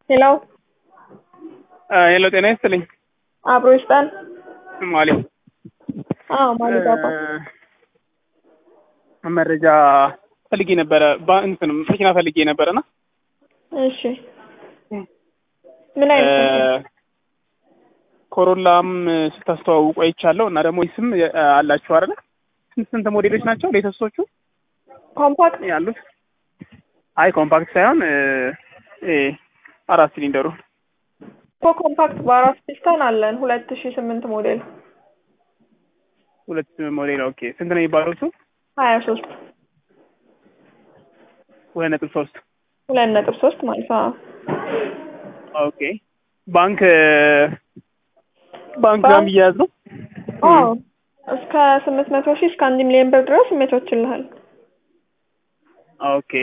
ሄሎ ሄሎ ጤና ይስጥልኝ። አብሮ ይስጣል። ማሊ አዎ ማሊ ባባ መረጃ ፈልጌ ነበረ። እንትን መኪና ፈልጌ ነበረና እሺ ምን አይነት መኪና? ኮሮላም ስታስተዋውቁ አይቻለሁ እና ደግሞ ስም አላችሁ አይደለ? ስንት ስንት ሞዴሎች ናቸው ሌተስቶቹ ኮምፓክት ያሉት? አይ ኮምፓክት ሳይሆን እ አራት ሲሊንደሩ እኮ ኮምፓክት በአራት ፒስተን አለን ሁለት ሺ ስምንት ሞዴል ሁለት ሞዴል። ኦኬ ስንት ነው የሚባለው እሱ? ሀያ ሶስት ሁለት ነጥብ ሶስት ሁለት ነጥብ ሶስት ማለት ነው። ኦኬ ባንክ ባንክ ጋር የሚያያዝ ነው? አዎ እስከ ስምንት መቶ ሺህ እስከ አንድ ሚሊዮን ብር ድረስ ይመቻችልሃል። ኦኬ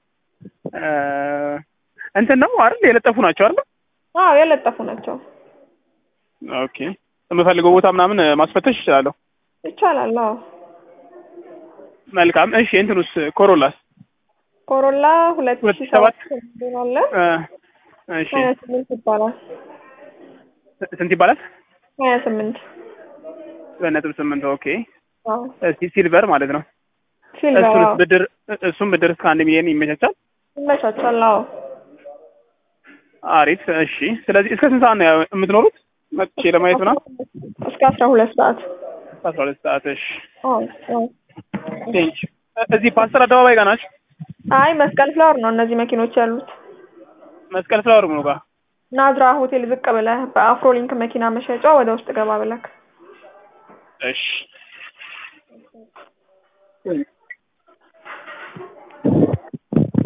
እንትን ነው አይደል? የለጠፉ ናቸው አይደል? አዎ የለጠፉ ናቸው። ኦኬ የምፈልገው ቦታ ምናምን ማስፈተሽ እችላለሁ። ይቻላል። አዎ መልካም። እሺ እንትኑስ ኮሮላስ ኮሮላ ሁለት ሁለት ሺ ሺህ ሰባት ሰባት አለ እ እሺ ሀያ ስምንት ይባላል። ስንት ይባላል? ሀያ ስምንት ሁለት ነጥብ ስምንት ኦኬ። አዎ እስቲ ሲልቨር ማለት ነው። ሲልቨር እሱንስ አዎ ብድር እሱም ብድር እስከ አንድ ሚሊዮን ይመቻቻል። ይመቻቻል። አዎ አሪፍ። እሺ ስለዚህ እስከ ስንት ሰዓት ነው ያው የምትኖሩት? መጥቼ ለማየት ምናምን እስከ አስራ ሁለት ሰዓት አስራ ሁለት ሰዓት። እሺ አዎ አዎ ቴንክ እዚህ ፓስተር አደባባይ ጋር ናችሁ? አይ መስቀል ፍላወር ነው እነዚህ መኪኖች ያሉት። መስቀል ፍላወር ምኑ ጋር? ናዝራ ሆቴል ዝቅ ብለህ በአፍሮሊንክ መኪና መሸጫ ወደ ውስጥ ገባ ብለክ እሺ